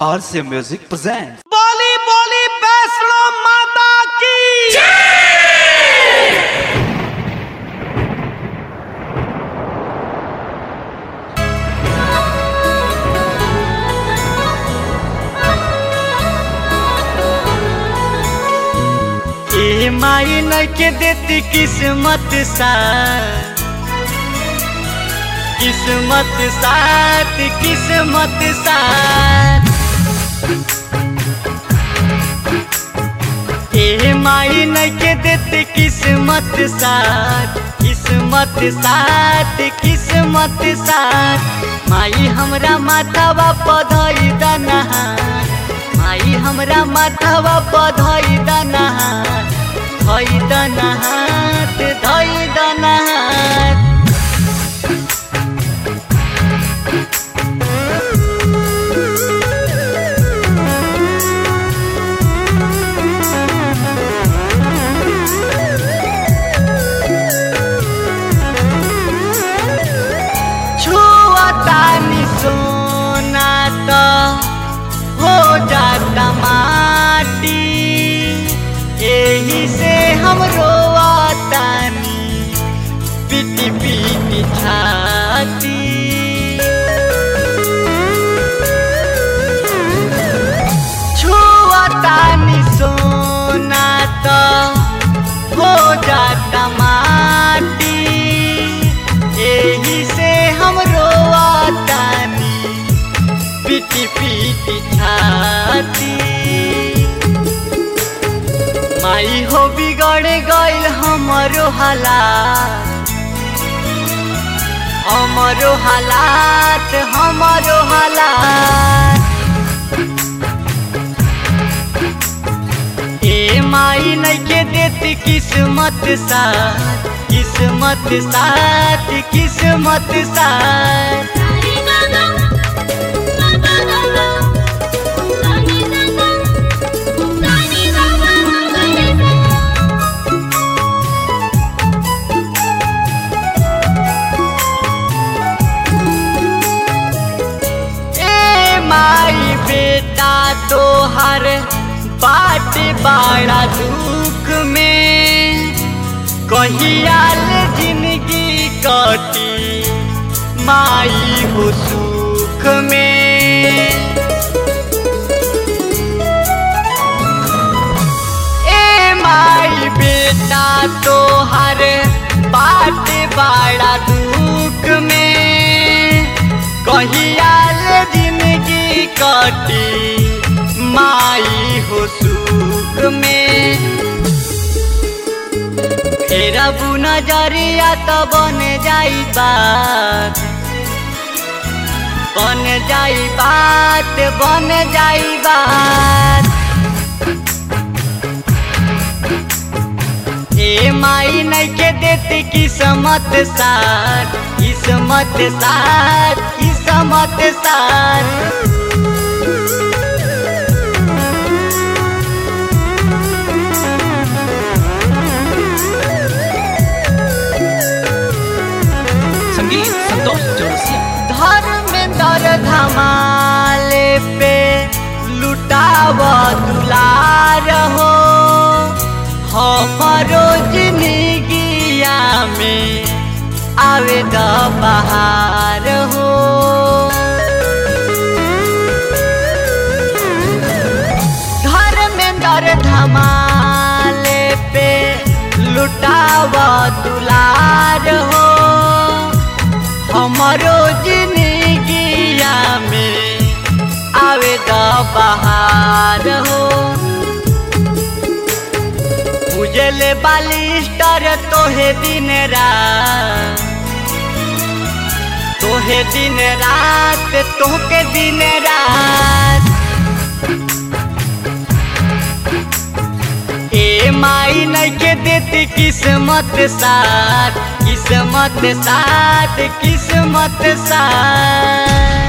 RCA Music presents. बोली बोली वैष्णो माता की ए माई न के देती किस्मत सा किस्मत साथ किस्मत साथ ए माई न के देती किस्मत साथ किस्मत साथ किस्मत साथ माई हमरा माथावा पधई दनहार माई हमरा माथावा पधई दनहार धई दनहार धई दनहार छुअतानी सोना त हो जाता माटी एही से हम रोआतानी पीटी पीटी छाती छुअतानी सोना त हो जाता माटी एही से हम रोआतानी पीटी पीटी छाती माई हो बिगड़ गइल हमरो हालात हमरो हालात हमरो हालात ए माई नइखे देती किस्मत साथ किस्मत साथ किस्मत साथ सारी गागा गागा गागा सानी गागा सानी गागा गागा ए माई बेटा तोहर बाट बड़ा दुख में कहियाल जिंदगी कटी माई हो सुख में ए माई बेटा तोहर बाट बड़ा दुख में कहियाल जिंदगी कटी माई हो सुख में फेर अबू नजरिया तो बन जाई बात बन जाई बात बन जाई बात ए माई नइखे देती किस्मत साथ किस्मत साथ किस्मत साथ संगीत संतोष चौरसिया धर्मेंद्र धमाले पे लुटाव दुलार हो हमारो जिंदगिया में आवे द बहार हो धर्मेंद्र धमाले पे लुटाव दुलार हो हमारो जिंदगिया में आवे द बहार हो उजले बालिस्टर तोहे दिन रात तोहे दिन रात तोहके दिन रात ए माई नइखे देती किस्मत साथ किस्मत साथ किस्मत साथ